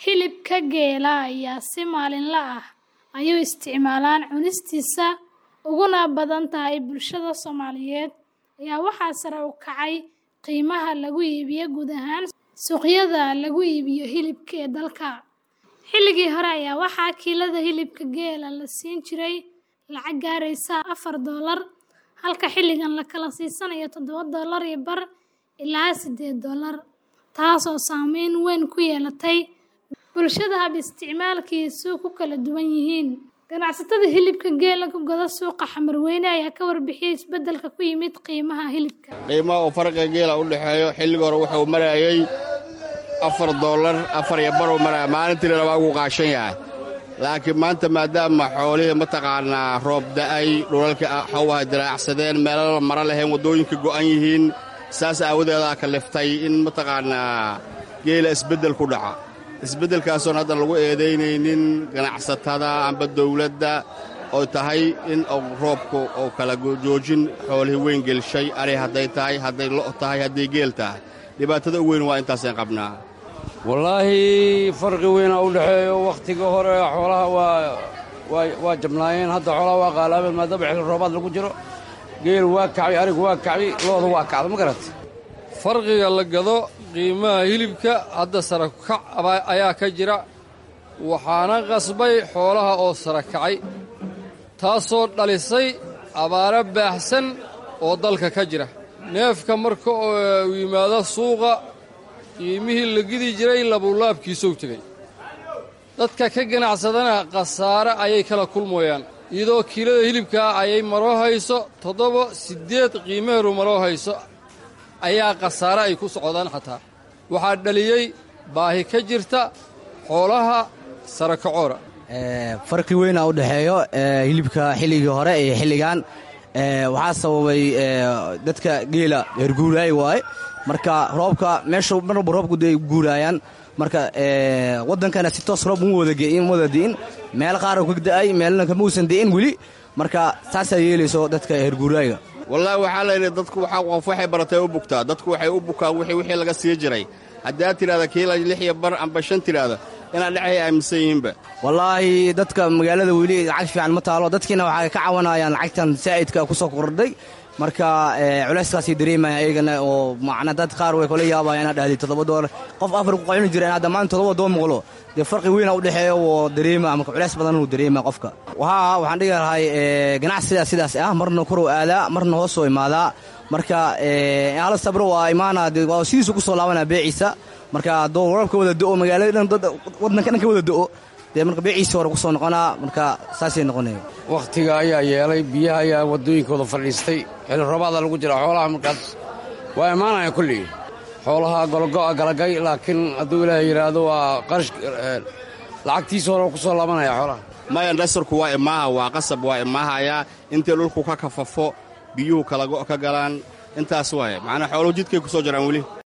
Hilibka geela ayaa si maalinle ah ay u isticmaalaan cunistiisa uguna badan tahay bulshada Soomaaliyeed ayaa waxaa sare u kacay qiimaha lagu iibiyo guud ahaan suuqyada lagu iibiyo hilibka ee dalka. Xilligii hore ayaa waxaa kiilada hilibka geela la siin jiray lacag gaaraysa afar doolar, halka xilligan la kala siisanayo toddoba doolar iyo bar ilaa siddeed doolar, taasoo saameyn weyn ku yeelatay bulshada hab isticmaalkiisu ku kala duwan yihiin. Ganacsatada hilibka geela ku gada suuqa Xamarweyne ayaa ka warbixiyay isbeddelka ku yimid qiimaha hilibka. qiimaha uu farqiga geela u dhexeeyo xilliga hore wuxuu marayay afar doolar afar iyo bar uu maraya maalintiina labaa ugu qaashan yahay laakiin maanta maadaama xoolihii mataqaanaa roob da'ay dhulalka xawaha diraacsadeen meelala mara lahayn waddooyinka go'an yihiin saas aawadeedaa kaliftay in mataqaanaa geela isbeddel ku dhaca isbeddelkaasoon haddan lagu eedaynaynin ganacsatada amba dawladda oo tahay in roobku uu kala joojin xoolihii weyn gelshay ari hadday tahay hadday lo' tahay hadday geel tahay dhibaatada u weyn waa intaasaan qabnaa wallaahi farqi weynaa u dhexeeyo wakhtiga hore xoolaha waa jabnaayeen hadda xoolaha waa qaalaabeen maadaama xilli roobaad lagu jiro geel waa kacbi arigu waa kacbi looda waa kacda ma garat farqiga la gado qiimaha hilibka hadda sara kac ayaa ka jira waxaana qasbay xoolaha oo sara kacay taasoo dhalisay abaaro baahsan oo dalka ka jira neefka marka uu yimaado suuqa qiimihii la gidi jiray labuulaabkiisou tegey dadka ka ganacsadana khasaare ayay kala kulmayaan iyadoo kiilada hilibkaa ayay maroo hayso toddoba siddeed qiimaheedu maroo hayso ayaa khasaare ay ku socdaan xataa waxaa dhaliyey baahi ka jirta xoolaha sarakacoora farqi weynaa u dhexeeyo hilibka xilligii hore iyo xilligan waxaa sababay dadka geela herguuraay waaye marka roobka meesha marwalba roobku day guuraayaan marka waddankana si toos roob uma wada di'in meel qaar ka da'ay meelna kama uusan di'in weli marka saasaa yeelayso dadka herguuraaga wallaahi waxaa layidhi dadku waxaa qof waxay baratay u bugtaa dadku waxay u bukaan wixii wixii laga sii jiray haddaad tidhahda kiila lix iyo bar amba shan tidhaahda inaad dhexay aaminsan yihiinba wallaahi dadka magaalada weli lacag fiican ma taalo dadkiina waxay ka cawanayaan lacagtan saa'idka ku soo kordhay marka culayskaasay dareemaya ayagana oo macna dad qaar way kula yaabayaan inaad dhahday toddoba doolar qof afar ku qacuni jira inaad dhammaan toddoba doon muqlo dee farqi weyna u dhexeeyo oo dareema marka culays badan uu dareema qofka wahaa waxaan dhigi lahay ganacsidaa sidaas ah marna korow aadaa marna hoosoo imaadaa marka hala sabro waa imaana waa sidiisu ku soo laabanaa beeciisa marka hadduu warabka wada do'o magaalada dhan waddanka dhan ka wada do'o dee marka beeciisa hore ku soo noqonaa marka saasay noqonaya wakhtiga ayaa yeelay biyaha ayaa waddooyinkooda fadhiistay xilli roobaada lagu jira xoolaha markaas waa imaanaya kullii xoolaha gologo'a galagay laakiin hadduu ilaahay yidhaahdo waa qarash lacagtiisa hore ku soo laabanaya xoolaha maya dhasarku waa imaaha waa qasab waa imaahayaa intii dhulku ka kafafo biyuhu kalago ka galaan intaas waaye macnaa xooluhu jidkay ku soo jiraan weli